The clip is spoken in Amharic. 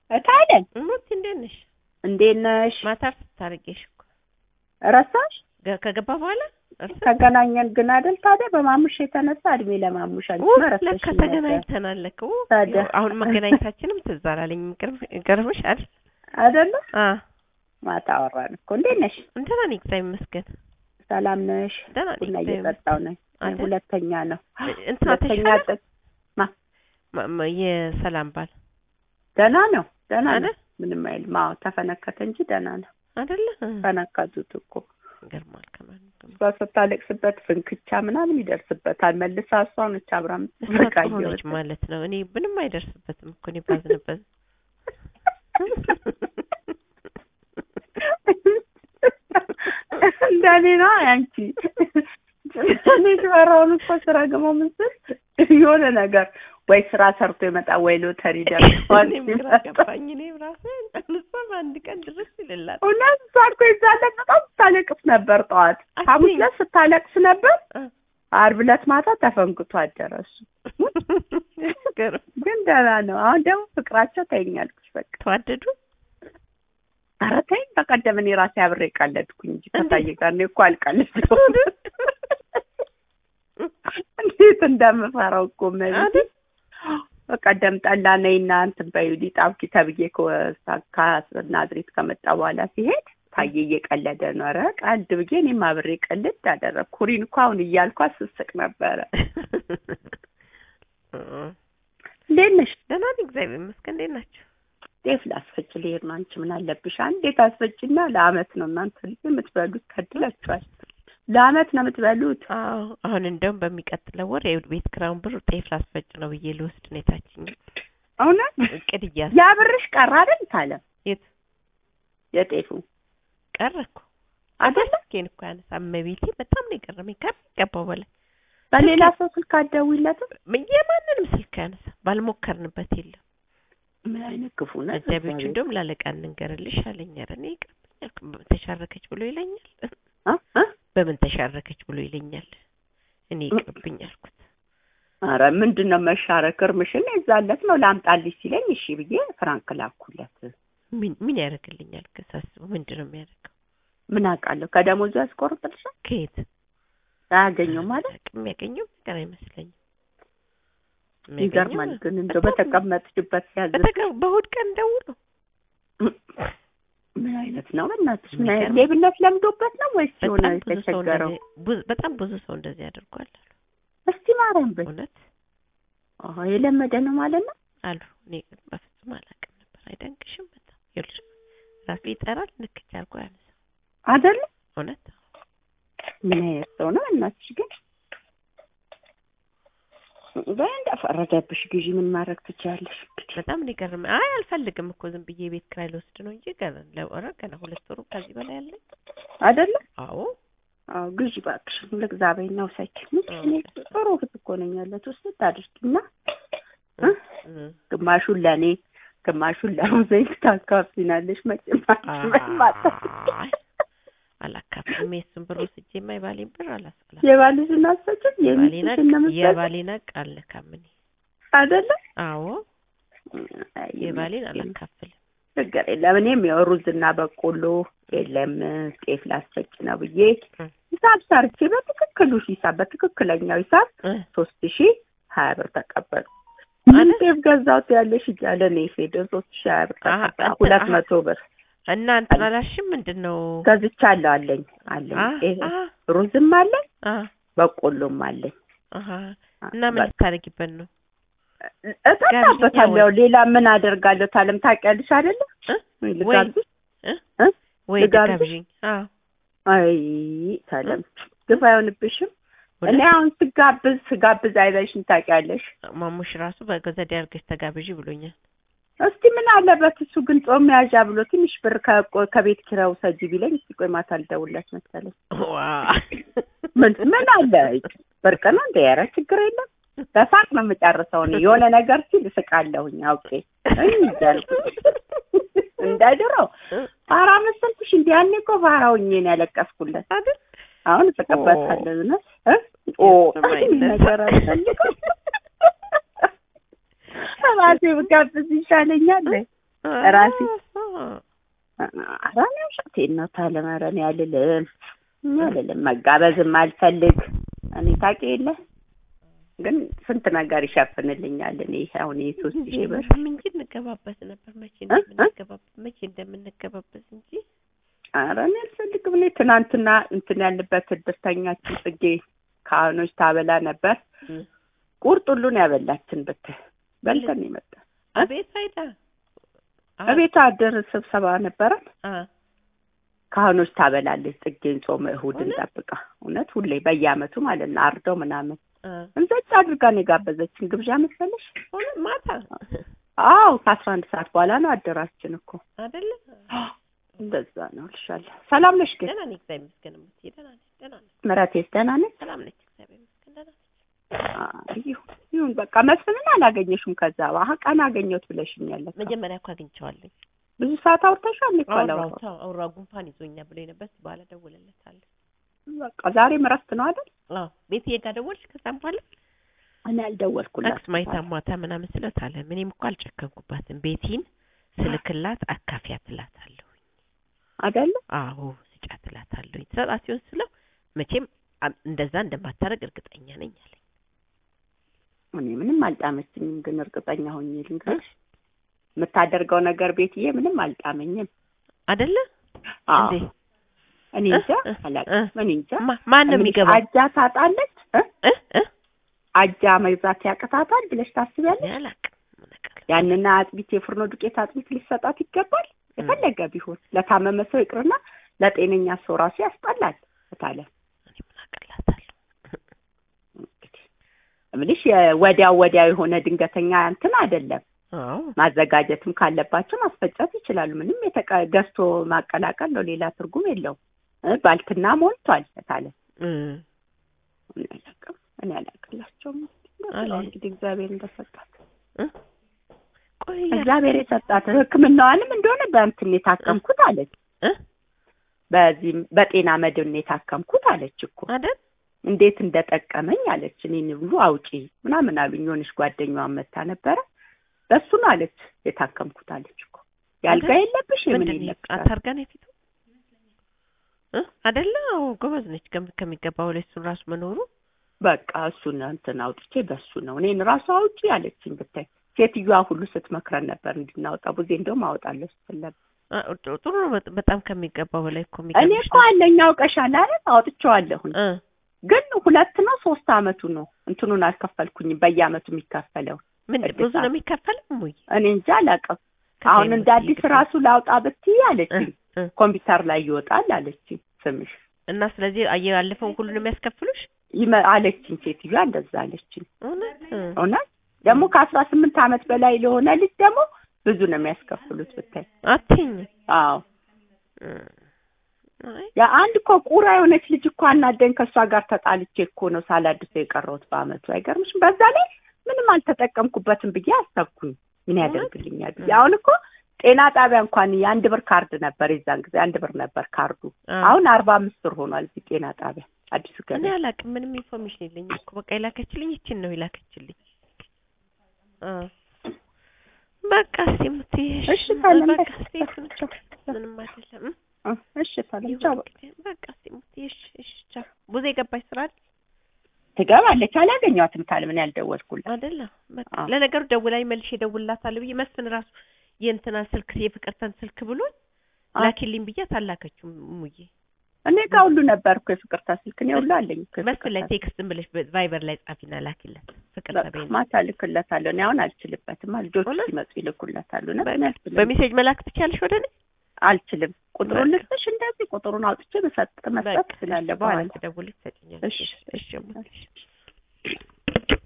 እታለን እሙት እንዴት ነሽ? እንዴት ነሽ? ማታ ስታርጌሽ እኮ ረሳሽ? ገ- ከገባ በኋላ እርሳ ተገናኘን ግን አይደል ታዲያ በማሙሽ የተነሳ እድሜ ለማሙሽ አንቺ ው መረሳሽ ለካ ተገናኝተናል ለካ ው ታዲያ። ያው አሁን መገናኘታችንም ትዝ አላለኝም። ይገርም- ይገርምሻል። አይደለ? አ ማታ አወራን እኮ እንዴት ነሽ? እንትና ነኝ እግዚአብሔር ይመስገን ሰላም ነሽ? ደህና ነኝ ቡና እግዚአብሔር እየጠጣሁ ነኝ። አይደል? ሁለተኛ ነው እንትና ሁለተኛ ተሻለ ጥቅ ማ- ማ- የሰላም ባል ደህና ነው ደህና ነው አይደል ምንም አይልም። አዎ ተፈነከተ እንጂ ደህና ነው። አይደለ እ፣ ፈነከቱት እኮ ይገርማል። ከማን እሷ ስታለቅስበት ፍንክቻ ምናምን ይደርስበታል። መልሳ እሷ ነች አብራ እሷ የምትስቃ ጥሩ ነች ማለት ነው። እኔ ምንም አይደርስበትም እኮ እኔ ባዝንበት እንደኔ ነው አንቺ እኔ ስፈራውን እኮ ስራ ገሞ ምስል የሆነ ነገር ወይ ስራ ሰርቶ ይመጣ ወይ ሎተሪ ደርሷል እኔም ግራ ገባኝ። እኔም ራሴ እሷ በአንድ ቀን ድረስ ይልላል። እውነት እሷ እኮ ይዛለት በጣም ስታለቅስ ነበር። ጠዋት ሐሙስ ዕለት ስታለቅስ ነበር። እ፣ ዓርብ ዕለት ማታ ተፈንክቶ አደረሱ። ይገርም። ግን ደህና ነው። አሁን ደግሞ ፍቅራቸው ተይኛልኩሽ በቃ ተዋደዱ ኧረ ተይኝ። በቀደም እኔ ራሴ አብሬ ቀለድኩኝ እንጂ ከታየ ጋር እኔ እኮ አልቀለድኩም። እንዴት እንደምፈራው እኮ መቤቴ አይደል? በቀደም ጠላ ነይና እንትን በይው ሊጣብኪ ተብዬ ከወሳ- ከናዝሬት ከመጣ በኋላ ሲሄድ ታየ እየቀለደ ነው። ኧረ ቀልድ ብዬ እኔም አብሬ ቀልድ አደረግ ኩሪን እኮ አሁን እያልኳት ስስቅ ነበረ። እንዴት ነሽ? ደህና ነኝ እግዚአብሔር ይመስገን። እንዴት ናቸው? ጤፍ ላስፈጭ ልሄድ ነው። አንቺ ምን አለብሽ? አንዴት አስፈጭና ለአመት ነው እናንተ ልጅ የምትበሉት። ከድላችኋል። ለአመት ነው የምትበሉት። አዎ አሁን እንደውም በሚቀጥለው ወር የቤት ኪራዩን ብር ጤፍ ላስፈጭ ነው ብዬ ልወስድ ነው የታችኛው እውነት እቅድ እያስ ያ ብርሽ ቀረ አይደል? ታለም የት የጤፉ ቀረ እኮ አይደለ? ስልኬን እኮ ያነሳ እመቤቴ በጣም ነው የገረመኝ ከሚገባው በላይ በሌላ ሰው ስልክ አትደውይለትም? የማንንም ስልክ ያነሳ ባልሞከርንበት የለም ምን አይነት ክፉ ነው። አጃቢዎቹ እንደውም ላለቃ እንንገርልሽ አለኝ ኧረ እኔ ይቅርብኛል በምን ተሻረከች ብሎ ይለኛል እ እ በምን ተሻረከች ብሎ ይለኛል እኔ ይቅርብኝ አልኩት ኧረ ምንድን ነው መሻረክ? እርምሽን የዛለት ነው ላምጣልሽ ሲለኝ እሺ ብዬ ፍራንክ ላኩለት። ምን ምን ያደርግልኛል ከሳስበው ምንድን ነው የሚያደርገው ምን አውቃለሁ ከደሞዙ ያስቆርጥልሻል? ከየት አያገኘው ማለት አላውቅም። የሚያገኘው ነገር አይመስለኝም። ይገርማል። ግን እንደው በጣም- በተቀመጥሽበት ሲያዝ በተቀ- በእሑድ ቀን ደውሎ ምን አይነት ነው በእናትሽ? ምን አይነት የሚገርም። ሌብነት ለምዶበት ነው ወይስ የሆነ በጣም ብዙ ሰው የተቸገረው? እንደዚህ ብዙ- በጣም ብዙ ሰው እንደዚህ አድርጓል አሉ። እስቲ ማርያም በይ። እውነት አዎ የለመደ ነው ማለት ነው። አሉ። እኔ ግን በፍጹም አላውቅም ነበር። አይደንቅሽም? በጣም ይኸውልሽ ራሱ ይጠራል ንክች አድርጎ ያነሳው። አይደለ? እውነት ምን አይነት ሰው ነው እናትሽ? ግን በይ እንደፈረደብሽ ግዢ ምን ማድረግ ትችያለሽ? እንግዲህ በጣም ነው የገረመኝ። አይ አልፈልግም እኮ ዝም ብዬ ቤት ኪራይ ልወስድ ነው እንጂ ገና ለወረ ገና ሁለት ወሩ ከዚህ በላይ አለኝ። አይደለ? አዎ አዎ ግዢ እባክሽ ልግዛ በይና ውሰጂ። ምን እኔ ጥሩ እህት እኮ ነኝ ያለች ውስጥ ታድርጊና እ? እም። ግማሹን ለእኔ ግማሹን ለሙዘይት ታካፍናለሽ። መቼም አትበይም አታውቂም። አይ አላካፍልም። የእሱን ብር ወስጄማ የባሌን ብር አላስቀላ የባልሽን አሰጭም የባሌን የሚስትሽን ነው የምትሰጪው? የባሌን ሀቅ አልነካም እኔ። አይደለ? አዎ አይ የባሌን ምስኪን። አላካፍልም። ችግር የለም። እኔም ያው ሩዝና በቆሎ የለም ጤፍ ላስፈጭ ነው ብዬ እ። ሂሳብ ሰርቼ በትክክሉ ሂሳብ በትክክለኛው ሂሳብ እ ሶስት ሺ ሀያ ብር ተቀበሉ። ምን አይደል? ጤፍ ገዛሁት ያለሽ እያለ ነው የሄደ ሶስት ሺ ሀያ ብር አሀ፣ ተቀበሉ። አንተ- ሁለት አሀ። መቶ ብር እና እንትን አላልሽም ምንድን ነው? ገዝቻለሁ አለኝ አለኝ አ ጤፍ አ ሩዝም አለኝ አ በቆሎም አለኝ። አሀ እና ምን ልታደርጊበት ነው? እጠጣበታለሁ። ሌላ ምን አደርጋለሁ? ታለም ታውቂያለሽ አይደለ? እ? ወይ ወይ ልጋብዝሽ? እ? እ? ወይ ልጋብዝሽ? ልጋብዥኝ? አዎ አይ ታለም ግፍ አይሆንብሽም? እኔ እውነት? አሁን ስጋብዝ ስጋብዝ አይበልሽም ታውቂያለሽ። ማሙሽ ራሱ በገዘዴ አድርገሽ ተጋብዢ ብሎኛል። እስቲ ምን አለበት እሱ ግን ጾም መያዣ ብሎ ትንሽ ብር ከቆ- ከቤት ኪራዩ ሰጂ ቢለኝ እስቲ ቆይ ማታ ልደውልለት መሰለኝ። ዋ ምን ምን አለ ብርቅ ነው እንደ ኧረ ችግር የለም በሳቅ ነው የምጨርሰው። እኔ የሆነ ነገር ሲል እስቃለሁኝ አውቄ እይ እያልኩ እንደ ድሮ ፋራ መሰልኩሽ? እንደ ያኔ እኮ ፋራ ሆኜ ነው ያለቀስኩለት። አይደል? አሁን እስቅበታለሁ እውነት እ ኦ የማይነሳ ነገር አልፈልግም ራሴ ብጋብዝ ይሻለኛል። ራሴ አዎ። ኧረ እኔ ውሸቴን ነው ታለመረን ያልልም አልልም መጋበዝም አልፈልግ እኔ ታውቂ የለ ግን ስንት ነገር ይሸፍንልኛል እኔ አሁን የሶስት ሺህ ብር እንጂ እንገባበት ነበር መቼ እ? እ? እንደምንገባበት መቼ እንደምንገባበት እንጂ ኧረ እኔ አልፈልግም እኔ ትናንትና እንትን ያለበት እድርተኛችን ጽጌ ካህኖች ታበላ ነበር ቁርጥ ሁሉን ያበላችን ብትል በልተን ነው የመጣን አቤት አይዳ እቤት አድር ስብሰባ ነበረን አ ካህኖች ታበላለች ጽጌን ጾመ እሑድን እውነት? ጠብቃ እውነት ሁሌ በየአመቱ ማለት ነው አርደው ምናምን አ እንዘጭ አድርጋ ነው የጋበዘችን ግብዣ መሰለሽ ሆነ ማታ አዎ ከአስራ አንድ ሰዓት በኋላ ነው አደራችን እኮ አይደለ እንደዛ ነው እልሻለሁ ሰላም ነሽ ግን ደህና ነኝ እግዚአብሔር ይመስገን እምትይ ደህና ነኝ ደህና ነኝ ምረቴስ ደህና ነች ሰላም ነች እግዚአብሔር ይመስገን ደህና ነኝ አይ፣ ይሁን ይሁን በቃ መስፍንን አላገኘሽም ከዛ በኋላ ቀን አገኘሁት ብለሽኛል እኮ። መጀመሪያ እኮ አግኝቼዋለሁ ብዙ ሰዓት አውርተሻል እኮ አውራው አላወራሁም። ተው አውራው ጉንፋን ይዞኛ ብሎኝ ነበር እስኪ በኋላ ደውልለታለሁ በቃ ዛሬም እረፍት ነው አይደል አዎ ቤትዬ ጋር ደወልሽ ከዛም በኋላ እኔ አልደወልኩላት አክስማይታ ማታ ምናምን ስለት አለ እኔም እኮ አልጨከንኩባትም ቤቲን ስልክላት አካፊያት እላታለሁ አይደለ አዎ ስጫት እላታለሁ ትሰጣት ሲሆን ስለው መቼም አ- እንደዛ እንደማታደርግ እርግጠኛ ነኝ አለኝ እኔ ምንም አልጣመችኝም ግን እርግጠኛ ሆኜ ልንገርሽ የምታደርገው ነገር ቤትዬ ምንም አልጣመኝም አይደለ አዎ እንዴ እኔ እንጃ እ? እ? አላውቅም እኔ እንጃ ማ- ማን ነው እምልሽ የሚገባው አጃ ታጣለች እ? እ እ አጃ መግዛት ያቅታታል ብለሽ ታስቢያለሽ እኔ አላውቅም ምን አውቃለሁ። ያንና አጥቢት የፍርኖ ዱቄት አጥቢት ሊሰጣት ይገባል የፈለገ ቢሆን ለታመመ ሰው ይቅርና ለጤነኛ ሰው ራሱ ያስጠላል እታለ እኔ ምን አውቅላታለሁ እንግዲህ እምልሽ የወዲያው ወዲያው የሆነ ድንገተኛ እንትን አይደለም አዎ ማዘጋጀትም ካለባቸው ማስፈጨት ይችላሉ ምንም የተቀ- ገዝቶ ማቀላቀል ነው ሌላ ትርጉም የለውም እ ባልትና ሞልቷል እታለ እ እኔ አላውቅም እኔ አላውቅላቸውም አለ። እንግዲህ እግዚአብሔር እንደሰጣት እ ቆይ እግዚአብሔር የሰጣት ሕክምናዋንም እንደሆነ በእንትን የታከምኩት አለች እ በዚህ በጤና መድን የታከምኩት አለች እኮ አይደል እንዴት እንደጠቀመኝ አለች። እኔን ሁሉ አውጪ ምናምን አሉኝ። የሆነች ጓደኛዋ መታ ነበረ በሱ ነው አለች የታከምኩት አለች እኮ ያልጋ አይደል? የለብሽ የምን ምንድን ነው የለብሽ አታርጋ ነው የፊቱ እ አይደለ አዎ ጎበዝ ነች ከም- ከሚገባው ላይ እሱን ራሱ መኖሩ በቃ እሱን እንትን አውጥቼ በሱ ነው እኔን ራሱ አውጪ አለችኝ። ብታይ ሴትዮዋ ሁሉ ስትመክረን ነበር እንድናወጣ ቡዜ እንደውም አወጣለሁ ስትል ነበር። አ፣ ጥ- ጥሩ ነው በጥ- በጣም ከሚገባው በላይ እኮ እኔ የሚገርምሽ እኮ አለኝ አውቀሻል አይደል አውጥቼዋለሁኝ። እ ግን ሁለት ነው ሶስት አመቱ ነው እንትኑን አልከፈልኩኝም በየአመቱ የሚከፈለው ምን እድሳት። ብዙ ነው የሚከፈለው ሙይ እኔ እንጃ አላውቅም። አሁን እንደ አዲስ ራሱ ላውጣ ብትይ አለችኝ ኮምፒውተር ላይ ይወጣል አለችኝ ስምሽ እና ስለዚህ አየ- ያለፈውን ሁሉ ነው የሚያስከፍሉሽ ይመ- አለችኝ ሴትዮዋ እንደዛ አለችኝ። እውነት እ። እውነት ደግሞ ከአስራ ስምንት አመት በላይ ለሆነ ልጅ ደግሞ ብዙ ነው የሚያስከፍሉት ብታይ። አትይኝ አዎ እ። አይ የአንድ እኮ ቁራ የሆነች ልጅ እኮ አናደኝ ከእሷ ጋር ተጣልቼ እኮ ነው ሳላድሰው የቀረሁት በአመቱ። አይገርምሽም? በዛ ላይ ምንም አልተጠቀምኩበትም ብዬ አሰብኩኝ። ምን ያደርግልኛል ብዬ አሁን እኮ ጤና ጣቢያ እንኳን የአንድ ብር ካርድ ነበር የዛን ጊዜ አንድ ብር ነበር ካርዱ። አ። አሁን አርባ አምስት ብር ሆኗል እዚህ ጤና ጣቢያ አዲሱ እኔ ገበያ። አላውቅም ምንም ኢንፎርሜሽን የለኝም እኮ በቃ የላከችልኝ ይችን ነው የላከችልኝ አ በቃ እስኪ የምትይኝ እሺ ታለም በቃ በቃ እስኪ ይሁን ምንም አይደለም እ? እ፣ እሺ ታለም ቻው። ይሁን እንግዲህ በቃ እስኪ የምትይኝ እሺ እሺ ቻው ቡዜ ገባች ስራ አይደል ትገባለች። አላገኘኋትም ታለም እኔ ያልደወልኩላት። አይደለ በቃ አዎ። ለነገሩ ደውላኝ መልሼ እደውልላታለሁ ብዬ መስፍን ራሱ የእንትናን ስልክ የፍቅርተን ስልክ ብሎኝ አዎ። ላኪልኝ ብያት አላከችም ሙዬ እኔ ጋር ሁሉ ነበር እኮ የፍቅርታ ስልክ እኔ ሁሉ አለኝ እኮ መስፍን ላይ የፍቅርታ ቴክስትን ብለሽ ቫይበር ላይ ጻፊና ላኪለት ፍቅር በቃ ተበይኝ ማታ እልክለታለሁ። እኔ አሁን አልችልበትም። ልጆቹ እውነት? ሲመጡ ይልኩለታሉ። እና እኔ አልችልም በሜሴጅ መላክ ትችያለሽ ወደ እኔ አልችልም። ቁጥሩን በቃ። ልስጥሽ እንደዚህ ቁጥሩን አውጥቼ መሰጥ መስጠት በቃ ትችላለህ በኋላ በኋላ ትደውልሽ ትሰጪኛለሽ እሺ እሺ እሙዬ፣ እሺ